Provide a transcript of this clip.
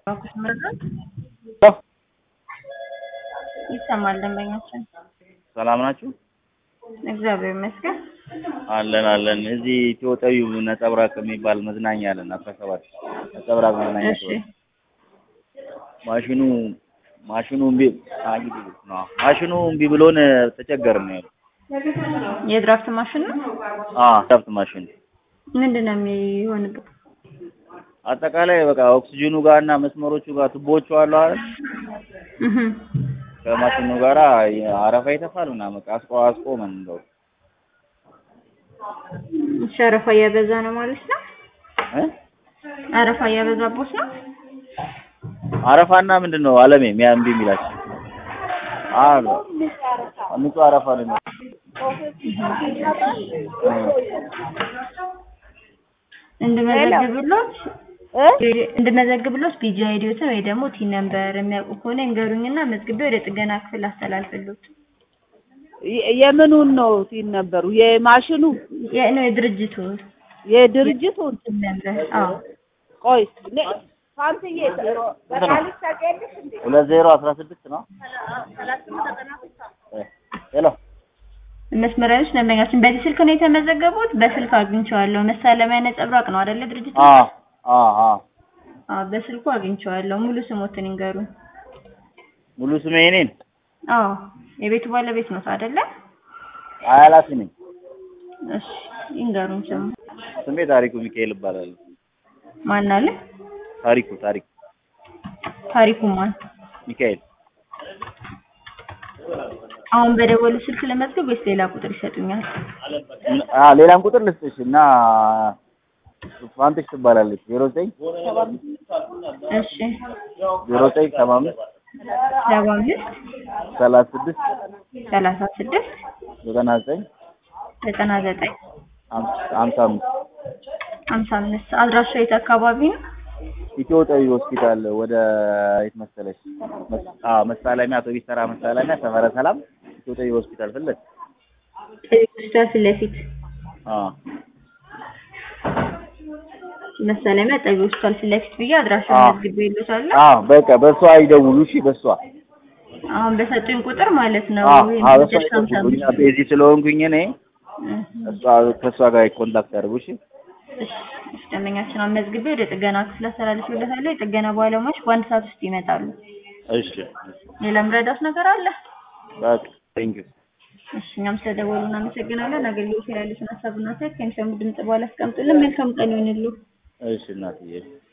ባንኮች መረዳት ይሰማል። ደንበኛችን ሰላም ናችሁ? እግዚአብሔር ይመስገን። አለን አለን። እዚህ ኢትዮጵያዊ ነጸብራቅ የሚባል መዝናኛ አለን። አስራ ሰባት ነጸብራቅ መዝናኛ እሺ ሲሆን ማሽኑ ማሽኑ እምቢ አይ ነው ማሽኑ እምቢ ብሎን ተቸገርን ነው ያለው። የድራፍት ማሽን ነው። አ ድራፍት ማሽን ምንድን ነው የሚሆንበት? አጠቃላይ በቃ ኦክሲጅኑ ጋር እና መስመሮቹ ጋር ቱቦቹ አሉ አይደል? እህ ከማሽኑ ጋራ አረፋ ይተፋል ምናምን በቃ አስቆ አስቆመን እንደው ሸረፋ እያበዛ ነው ማለት ነው። እ አረፋ እያበዛቦት ነው። አረፋና ምንድን ነው አለሜ ሚያ እምቢ የሚላቸው አ ንጹህ አረፋ ነው የሚለው። እንድመዘግብሎት እንድመዘግብሎት ቢጂ አይዲዮትን ወይ ደግሞ ቲን ነምበር የሚያውቁ ከሆነ ይንገሩኝና መዝግቤ ወደ ጥገና ክፍል አስተላልፍሎት። የ- የምኑን ነው ሲል ነበሩ? የማሽኑ ነው የድርጅቱ የድርጅቱን ቲን ነምበር። አዎ ቆይ ነ- ፋንትዬ በቃልሽ ታውቂያለሽ እንዴ? ሁለት ዜሮ አስራ ስድስት ነው። እ ሄሎ መስመሪያዎች ደንበኛችን በዚህ ስልክ ነው የተመዘገቡት። በስልክ አግኝቼዋለሁ። መሳለሚያ ነጸብራቅ ነው አይደለ ድርጅቱ? አ አ አ አዎ በስልኩ አግኝቼዋለሁ። ሙሉ ስሞትን ይንገሩኝ። ሙሉ ስሜ እኔን አዎ የቤቱ ባለቤት ነው አይደለ? አያላሲ ነኝ። እሺ ይንገሩኝ ስሙ። ስሜ ታሪኩ ሚካኤል እባላለሁ። ማን አለ? ታሪኩ ታሪኩ ታሪኩ ማን? ሚካኤል አሁን በደወሉ ስልክ ለመዝገብ ወይስ ሌላ ቁጥር ይሰጡኛል? አ ሌላም ቁጥር ልስጥሽ እና ፋንትሽ ትባላለች። ዜሮ ዘጠኝ እሺ ዜሮ ዘጠኝ ሰባ አምስት ሰባ አምስት ሰላሳ ስድስት ሰላሳ ስድስት ዘጠና ዘጠኝ ዘጠና ዘጠኝ ሀምሳ አምስት ሀምሳ አምስት አድራሻ የት አካባቢ ነው? ኢትዮጵያዊ ሆስፒታል ወደ የት መሰለሽ? መስ- አ መሳለሚያ አውቶቢስ ተራ መሳለሚያ ሰፈረ ሰላም ኢትዮጵያዊ ሆስፒታል ፊት ለፊት ሆስፒታል ፊት ለፊት አ መሳለሚያ ጠቢ ሆስፒታል ፊት ለፊት ብዬ አድራሻ አዎ። መዝግቤ ይሉታለሁ። አ በቃ በሷ ይደውሉ እሺ። በሷ አሁን በሰጡኝ ቁጥር ማለት ነው። አ ወይም አ በሷ በስልክ ሀምሳ ይደውሉ። እኛ አምስት ቤዚ ስለሆንኩኝ እኔ እህ እሷ ከእሷ ጋር ኮንታክት ያድርጉ እሺ። እሺ እሺ፣ ደንበኛችን አሁን መዝግቤ ወደ ጥገና ክፍል አስተላልፌለታለሁ። የጥገና ባለሙያዎች በአንድ ሰዓት ውስጥ ይመጣሉ። እሺ ሌላ ምረዳት ነገር አለ? በቃ ቴንክ ዩ እሺ እኛም ስለደወሉ እናመሰግናለን። አገልግሎት ላይ ያሉትን ሀሳብና አስተያየት ከሚሰሙ ድምጽ በኋላ አስቀምጡልን። መልካም ቀን ይሁንልዎ። እሺ እናትዬ